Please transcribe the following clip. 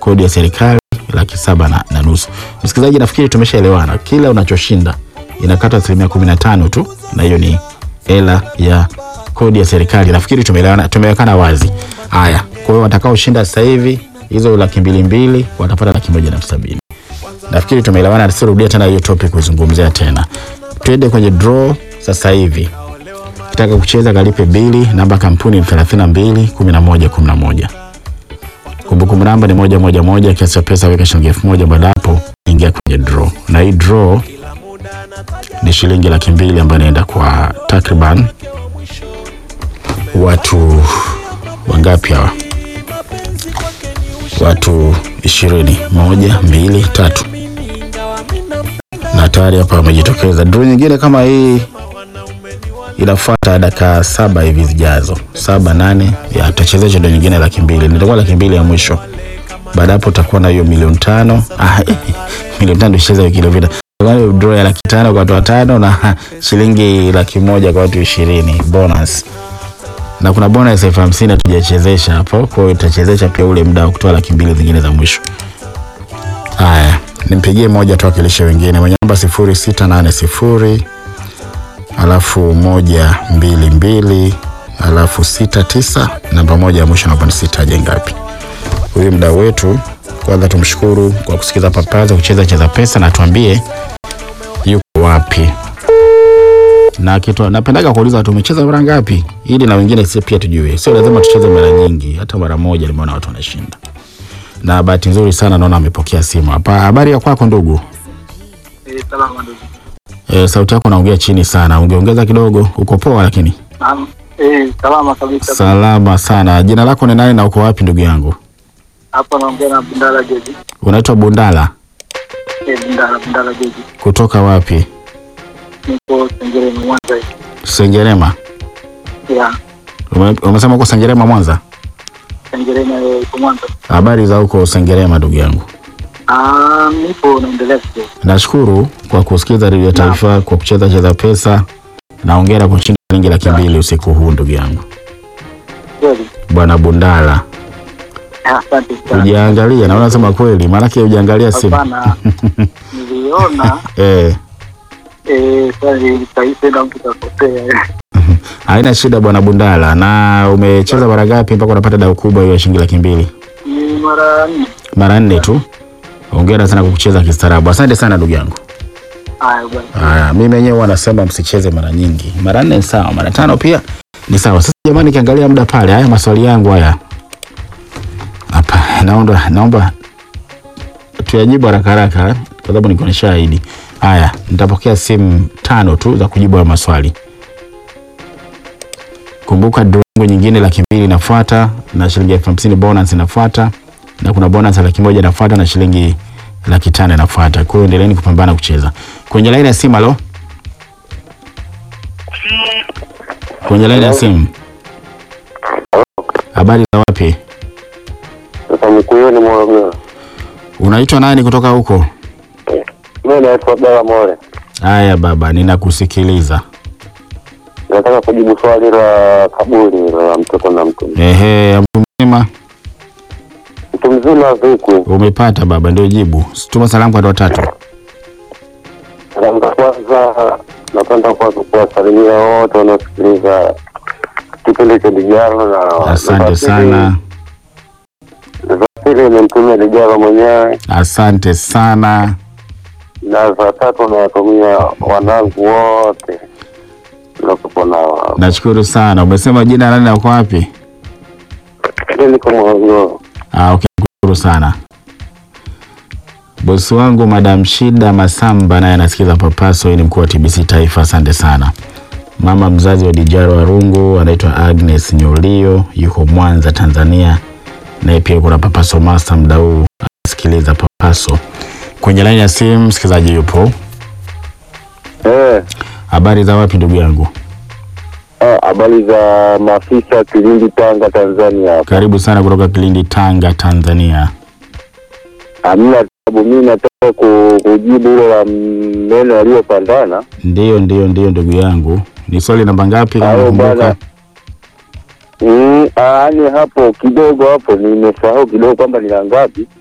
kodi ya serikali laki saba na, na nusu. Msikilizaji, nafikiri tumeshaelewana, kila unachoshinda inakata asilimia kumi na tano tu, na hiyo ni hela ya kodi ya serikali. Nafikiri tumeelewana, tumewekana wazi. Haya, kwa hiyo watakaoshinda sasa hivi hizo laki mbili mbili watapata laki moja na elfu sabini. Nafikiri tumeelewana, tusirudia tena hiyo topic kuzungumzia tena. Twende kwenye draw sasa hivi. Kitaka kucheza kalipe bili, namba kampuni ni 32 11 11. Kumbukumbu namba ni moja moja moja, kiasi cha pesa weka shilingi elfu moja. Baada hapo ingia kwenye draw, na hii draw ni shilingi laki mbili ambayo inaenda kwa takriban watu wangapi hawa? Watu ishirini. Moja, mbili, tatu, na tayari hapa wamejitokeza. Draw nyingine kama hii inafuata dakika saba hivi zijazo, saba nane, ya tutachezesha ndo nyingine laki mbili, nitakuwa laki mbili ya mwisho. Baada hapo utakuwa na hiyo milioni tano. Ah, milioni tano tucheza wiki iliyopita. Kwa draw ya laki tano kwa watu watano na shilingi laki moja kwa watu ishirini bonus, na kuna bonus elfu hamsini hatujachezesha hapo, kwa hiyo tutachezesha pia ule muda wa kutoa laki mbili zingine za mwisho. Haya, nimpigie moja tuwakilishe wengine mwenye namba sifuri sita nane sifuri alafu moja mbili mbili alafu sita tisa namba moja ya mwisho namba ni sita je ngapi? Huyu mdau wetu, kwanza tumshukuru kwa kusikiza Papaza kucheza cheza pesa, na tuambie yuko wapi na kitu. Napendaga kuuliza watu umecheza mara ngapi, ili na wengine sisi pia tujue. Sio lazima tucheze mara nyingi, hata mara moja nimeona watu wanashinda. Na bahati nzuri sana naona amepokea simu hapa. Habari ya kwako ndugu? Eh, salama ndugu. E, sauti yako naongea chini sana, ungeongeza kidogo. Uko poa lakini? Naam. Eh, salama kabisa. Salama sana. Jina lako ni nani na uko wapi ndugu yangu? Hapa naongea na Bundala Jeji. Unaitwa Bundala Eh, Bundala Bundala Jeji. kutoka wapi? Niko Sengereni Mwanza. hivi. Sengerema. Ya, Ume- Umesema uko Sengerema Mwanza? Sengereni eh, iko Mwanza. Habari za huko Sengerema ndugu yangu? Ah, nipo naendelea kidogo. Nashukuru kwa kusikiza redio ya taifa, kwa kucheza cheza pesa na hongera kwa kushinda shilingi laki mbili usiku huu ndugu yangu. Kweli. Bwana Bundala, Ah, Asante sana. ujaangalia na unasema kweli, maanake ujaangalia simu Hapana. Niliona eh. eh, sasa nilitaifa na mtu kakosea. Haina shida bwana Bundala. Na umecheza mara ngapi mpaka unapata dau kubwa hiyo ya shilingi laki mbili? Ni mara nne. Mara nne tu. Hongera sana kwa kucheza kistaarabu. Asante sana ndugu yangu. Haya bwana. Haya, mimi mwenyewe huwa nasema msicheze mara nyingi. Mara nne ni sawa, mara tano pia ni sawa. Sasa jamani, kiangalia muda pale, haya maswali yangu haya hapa, naomba naomba tuyajibu haraka haraka eh, kwa sababu niko nishaahidi. Haya, nitapokea simu tano tu za kujibu haya maswali. Kumbuka draw yangu nyingine laki mbili inafuata na shilingi elfu hamsini bonus inafuata na kuna bonus ya laki moja inafuata na shilingi laki tano inafuata. Kwa hiyo endeleeni kupambana kucheza. Kwenye laini ya simu, alo, kwenye laini ya simu, habari za wapi? Sasa Mkuyuni Morogoro. Unaitwa nani kutoka huko? Mimi naitwa Bela More. Haya baba, ninakusikiliza. Nataka kujibu swali la kaburi la mtoto na mtu. Ehe, mtu mzima Mtu mzima vipi? umepata baba, ndio jibu. Tuma salamu kwa watu watatu. Salamu za kwanza napenda kwanza kuwasalimia wote wanaosikiliza kipindi cha Dijalo na Asante na za sana, pili- za pili nimtumia Dijalo mwenyewe asante sana. na za tatu nawatumia wanangu wote nakupo nao. Nashukuru sana. Umesema jina nani na uko wapi? Mimi niko Morogoro. Ah, okay, nashukuru sana. Bosi wangu Madam Shida Masamba naye anasikiza Papaso, yeye ni mkuu wa TBC Taifa. Asante sana. Mama mzazi wa Dijaro Warungu anaitwa Agnes Nyolio, yuko Mwanza, Tanzania, naye pia kuna Papaso Master mdau anasikiliza Papaso. Kwenye laini ya simu msikilizaji yupo. Eh, Habari za wapi ndugu yangu? ah, habari za maafisa Kilindi, Tanga, Tanzania hapa. Karibu sana kutoka Kilindi, Tanga, Tanzania. Hamna tabu, mimi nataka ku- kujibu hilo la meno yaliyopandana. Ndiyo, ndiyo, ndiyo ndugu yangu. Ni swali namba ngapi kama Hayo unakumbuka? bwana. Mm, yaani hapo kidogo hapo nimesahau kidogo kwamba ni la ngapi.